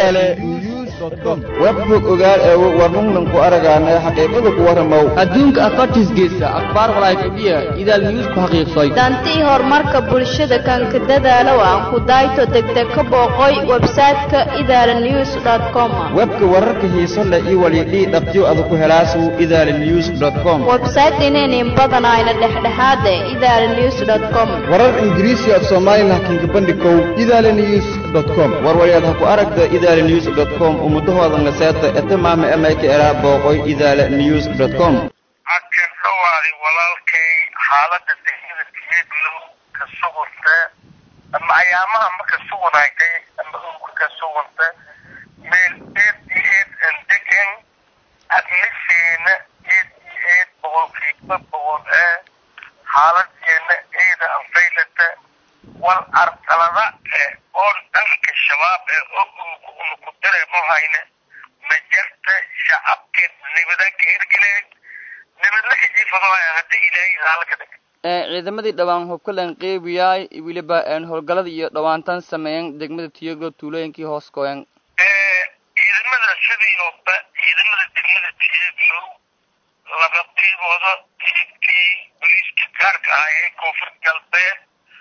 idaale news com webbug ogaal ee warnunnan ku aragaana xaqiiqada ku warramow adduunka afartiis geysa akhbaar walaayfadhiya idaal news ku xaqiiqsay dantii horumarka bulshada kanka dadaalow aan ku dayto degdeg ka booqoy website-ka idaala news com webka wararka xiiso leh iyo walidhii dhabtiyo adu ku helaasu idaala news com website inaynin badanayna dhexdhexaade idaala news com warar ingiriisi af soomaali laakiinka bandhikow idaala news com warwalyaad ha ku aragta idaala news com ummudahoodan la seeta etamaama emayka eraa booqoy idaala news com akan dhawaadi walaalkay xaaladda degmada tiyadlow ka suganta ama ayaamaha ma ka suganaagtay ama ulka ka suganta meel eed iyo eed aan degan admisheena eed iyo eed boqolkiiba boqol ee xaaladeena eeda anfaylata wal arsalada ee oon dhanka shabaab ee ogulka una ku dareemo hayna ma jarta shacabkeed nibada ka hirgeleen nibadna ka jiifadooya haddii ilaahay haalka dhig ciidamadii dhawaan hubkalan qeybiyaay weliba howlgalada iyo dhawaantan sameeyan degmada tiyaglo tuulooyinkii hoos gooyan ciidamada sidiiooba ciidamada degmada tiyaglow laba qiibooda qiibtii boliiska gaarka ah ee koonfur galbeed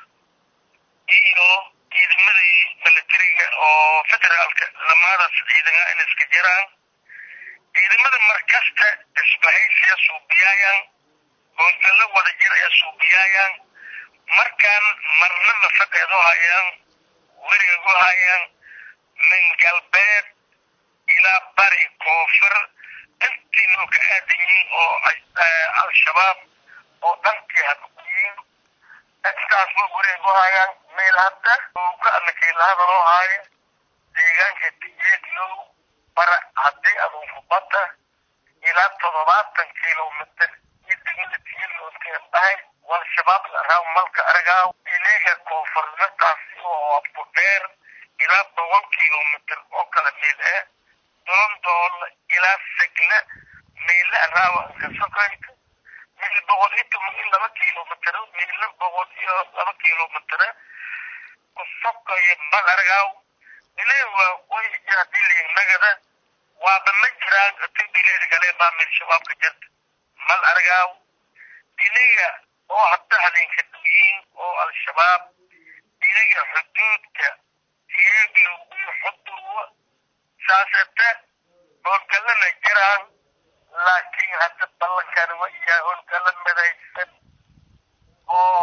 iyo ciidamadii milatariga oo federaalka lamaadaas ciidana in iska jiraan ciidamada markasta isbahaysiya suubiyaayaan howlgallo wada jir ee suubiyaayaan markaan marnaba fadheedo hayaan werigagu hayaan min galbeed ilaa bari koonfur intiinoo ka aadan yihiin oo al-shabaab oo dhankii hakuyiin intaasba werigagu hayaan meel hadda oo ka anakeelahadaloo haayo deegaanka tiyeedlow bara haddii adunku badda ilaa toddobaatan kilomitr iyo degmada tiyadlowka dhahay wal shabaab laraaw malka argaaw iliga koonfurnataasi oo abku dheer ilaa boqol kilomitr oo kala meel eh doondool ilaa segle meele araawa ankasokoyka meel boqol iyo toban iyo laba kilomitr meele boqol iyo laba kilomitr kusokoyo mal argaaw ilay waa way jahadiliin nagada waaba ma jiraan tibileed kale baa meel shabaabka jirta mal argaaw iniga oo hadda habeenka duyiin oo al-shabaab iniga xuduudka tiyeglow iyo xuduwa saasete howlgallana jiraan laakiin hadda ballankan wa iyaa howlgallo midaysan oo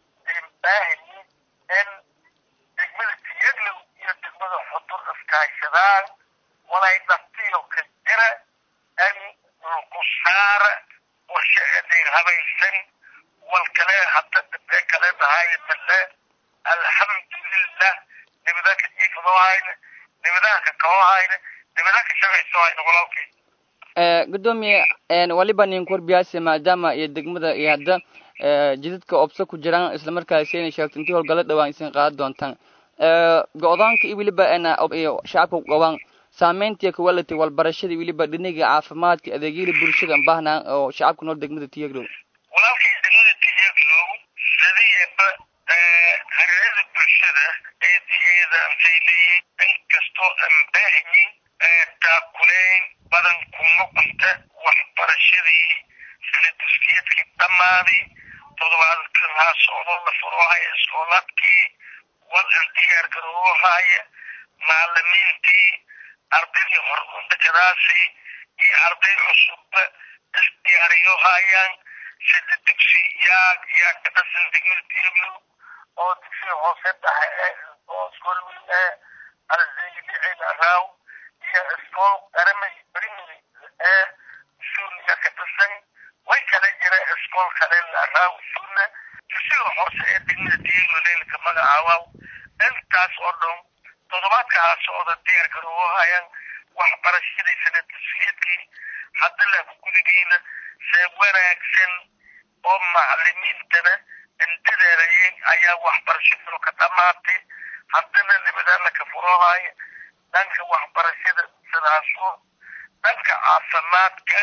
imbaahi in degmada tiyeglow iyo degmada xudur iskaashadaan walay dhaftiyo ka jira in lagu saara warshe eedeen habaysan wal kale hadda dhibee kale dhahay male alxamdulilah nibada ka jiifadoo hayna nibadaha ka kabo hayna nibadaha ka shaqayso hayna walaalkay gudoomiye waliba nin korbiyaasi maadaama iyo degmada iyo hadda jidadka obso ku jiraan islamarkaasi inay sheegto intii howlgalo dhawaan isin qaadan doontaan go-daanka iyo weliba iyo shacabka gobaan saameyntii quality walbarashadii weliba dhiniga caafimaadka adeegyada bulshada baahnaa oo shacabka nool degmada tiyaglow walaalkay degmada tiyaglow sidiyaba hareerada bulshada eedaheeda antay leeyihin inkastoo aan baahiyin taakuleyn badan kuma qunta waxbarashadii sanaduskiyadkii dhammaaday toddobaadkan haa socdoo la furoohaya iskoolaadkii wal an diyaar garoohaya macalimiintii ardaydii horundakadaasi iyo arday cusubba isdiyaariyo hayaan sida dugsi yaa yaa ka dhasan degmada tiyaglow oo dugsiga hoose dhaxe ee oo iskool weyn ee arzeylicin araaw iyo iskool qaramay primary ee suuliya ka dhasan way kala jira iskool kale araaw suuna dugsiga hoose ee degmada tiyaglow leelka magacaawaw intaas oo dhan toddobaadka haa socda diyaar garoowo hayaan waxbarashadii sanadusiyadkii hadda laku gudigiina see wanaagsan oo macalimiintana indadaadayeen ayaa waxbarashaduna ka dhamaatay haddana nibadaana ka furoohaya dhanka waxbarashada sidaasoo dhanka caafimaadka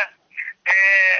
ee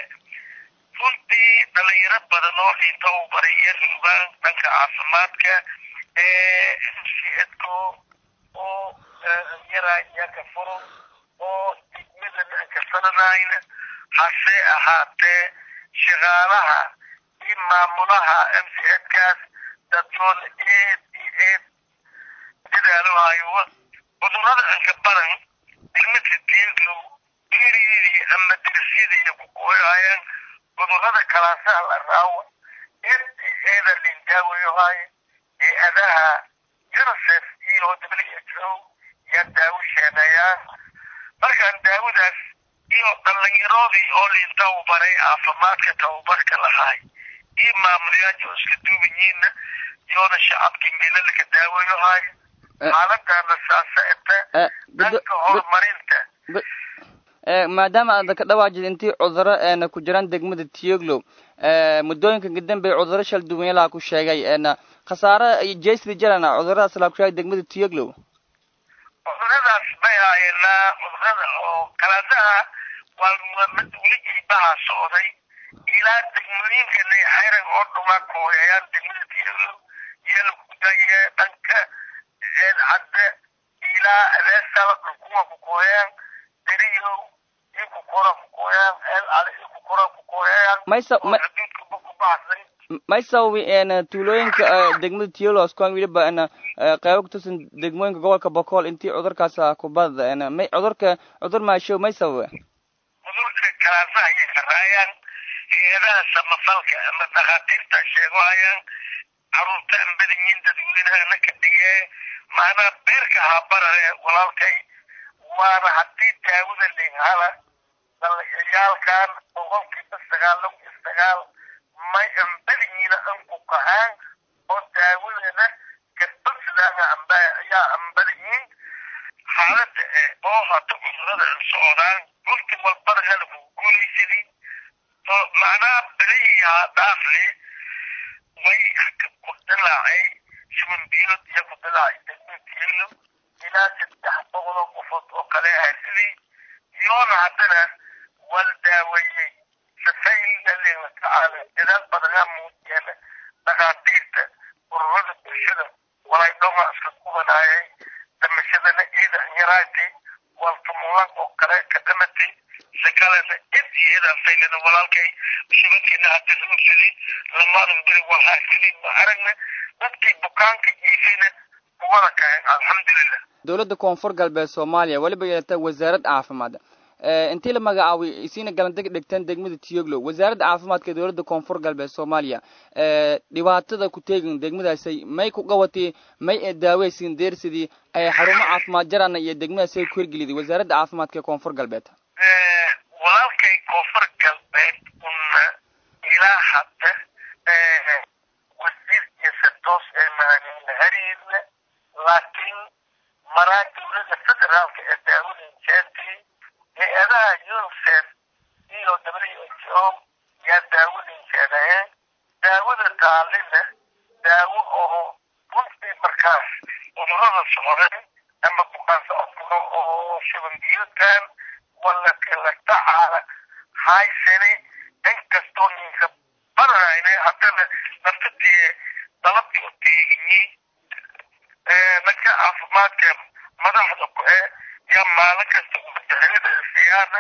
runtii dhalinyaro badan oo dhinta u baray iyo rugaan dhanka caafimaadka ee mcedko oo yaraa iyaka furo oo degmadana aan ka sanadayna hase ahaatee shaqaalaha iyo maamulaha m c edkaas dadyoon eed iyo eed dadaalohayo cudurrada anka badan degmada dieglow geeriyadii ama derisyadii ku kooyayaan cudurrada kalaasaha la raawo eed eeda lindaawayohaye hay-adaha unicef iyo w h o yaa daawo sheenayaan markaan daawadaas iyo dhalinyaroodii oo liin tababaray caafimaadka tababarka lahaay iyo maamulayaasha oo iska duubanyiinna iyoona shacabkii meelalaka daawayohaay xaaladana saasa eta dhanka horumarinta maadaama aad ka dhawaajid intii cuduro eena ku jiraan degmada tiyoglow muddooyinka kadambey cuduro shal duwanyalaha ku sheegay eena khasaare iyo jeysri jarana cuduradaas laa ku sheegay degmada tiyoglow cuduradaas bay haayeenaa cudurada oo kalaadaha waa mas-uuligii baha socday ilaa degmooyinkana xayran oo dhuma kooyayaan degmada tiyoglow iyo lakudaye dhanka eed cadde ilaa adeesaba dhulkuwa ku kooyaan deriyow iyo kukora ku kooyaan eel ale iyo kukora ku kooyayaan maysa oo xuduudkaba ku baxsan may sababi eena tuulooyinka degmada tiyoglow kuwan weliba eena qeybo kutusan degmooyinka gobolka bokool intii cudurkaas kubada eena may cudurka cudur maashow may sababe cudurka kalaasaha ayay karaayaan hay-adaha samafalka ama dhakhaatiirta sheegohayaan caruurta aan badanyiin dadweynahana ka dhigee maanaa beerka habarare walaalkay waana haddii daawada linhala dalayaalkan boqolkiiba sagaal iyo sagaal may aan badanyiina an ku kahaan oo daawadana kabadsidaana amba ayaa aan badanyiin xaalada e oo hada cudurada an socdaan waqti walbana hala ku guulaysidii oo macnaha beriyaa dhaafle way ku dilaacay shuban biyood iyo ku dilaacay degmatiilo ilaa saddex boqoloo qofood oo kale ah sidii iyoona haddana wal daaweeyey safaylalena tacaala dadaal badanaa muujiyana dhakhaatiirta ururada bulshada walay dhoma iska kubanaayay damashadana ciida yaraatay waltumulan oo kale ka dhamatay sakalena id iyo idaan faylana walaalkay shubankeena hadda roogsidii lamaadan beri walhaasidii ma aragna dadkii bukaanka jiifayna kuwada kahen alxamdulilah dowladda koonfur galbeed soomaaliya weliba yeelata wasaarad caafimaad intii la magacaabay isiina galandeg dhigteen degmada tiyoglow wasaaradda caafimaadka ee dowladda koonfur galbeed soomaaliya dhibaatada ku teegin degmadaasay may ku qabatay may daaweysin deersidii ay xarumo caafimaad jarana iyo degmadaasay ku hirgeliday wasaaradda caafimaadka ee koonfur galbeed walaalkay koonfur galbeed una ilaa hadda wasiir iyo santoos ee mahanina hariirna laakiin maraa dowladda federaalka ee daawada jeertii hay-adaha unicef iyo w h o yaa daawadin jeedayeen daawada taalina daawo oo runtii markaas cudurada socdeen ama bukaan socodkuna oo shuban biyoodkan wala kala tacaala haysane inkastoo ninka badanayne haddana naftadii dalabkii u teeginyi dadka caafimaadka madaxda ku ee yaa maalin kasta umajaxilada siyaana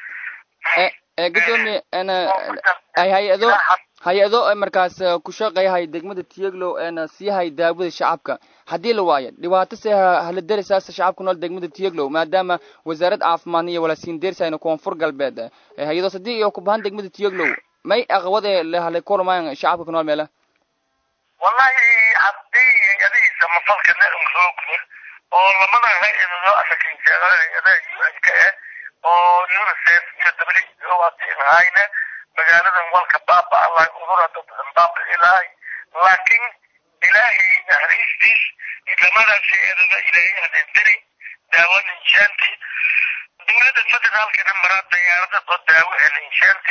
gudoomiye hay-ado hay-ado markaas ku shaqeeyahay degmada tiyeglow eena siiyahay daawada shacabka haddii la waayo dhibaato se hala derisaasa shacabka nool degmada tiyeglow maadaama wasaarad caafimaadna iyo walasiin dersayna koonfur galbeed hay-adoos haddii iyo ku bahan degmada tiyeglow may aqwade lehalay kulmaan shacabka ku nool meela wallahi haddii hay-adihiisa mafalkana roogna oo lamada hay-adado asakinjeeda hay-adaha u n k eh oo unicef iyo w o hadii lahayna magaaladan walka baaba allahi udurada baaba ilaahay laakiin ilaahay naxariistiis idamadaas hay-adada ilaahay hadenderi daawo ninshaanti dowladda federaalkana maraa diyaarada oo daawo ee ninshaanti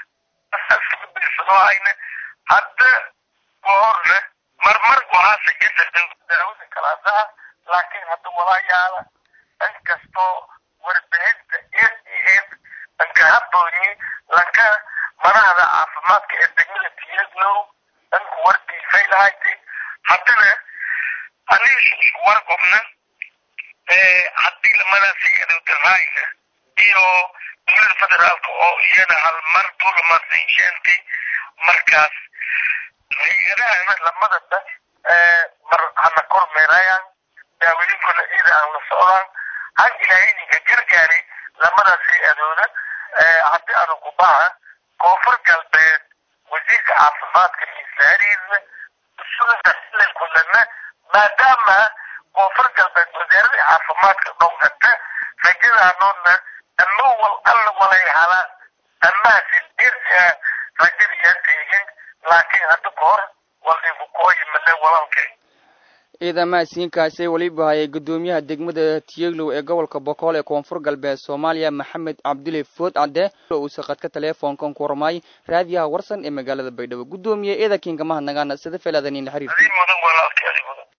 hayna hadda goorna marmar gohaasa jada daawada kalaasaha laakiin hadda walaayaala inkastoo warbixinta eed iyo eed anka haboonyi lanka madaxda caafimaadka ee degmada tiyaglow dhanku wardiifay lahaytay haddana aniga isku warqobna lamadaasi adowdahayna iyo dowlada federaalka oo iyana hal mar dulamarsensheenti markaas hay-adahana lamadaba mar hana kormeerayaan daawadinkuna iyada aan la socdaan han ilaahay ninka gargaari lamadaas hay-adooda haddii aanu kubaha koonfur galbeed wasiirka caafimaadka iyo saariidna usuga kulana maadaama koonfur galbeed wasaaradii caafimaadka dhowgata rajadaanoodna ama wal alla walay halaan amaasi dirta rajadiyaa teegin laakiin hadda ka hor waldinku kooyi male walalkay ciidamahasiinkaasi weliba hayay guddoomiyaha degmada tiyeglow ee gobolka bokool ee koonfur galbeed soomaaliya maxamed cabduli food cadde uu saqadka teleefoonkan ku warmaay raadiyaha warsan ee magaalada baydhabo guddoomiye eedakiinka mahadnagaana sida feelaadanin la xiriirta mudan walaalkay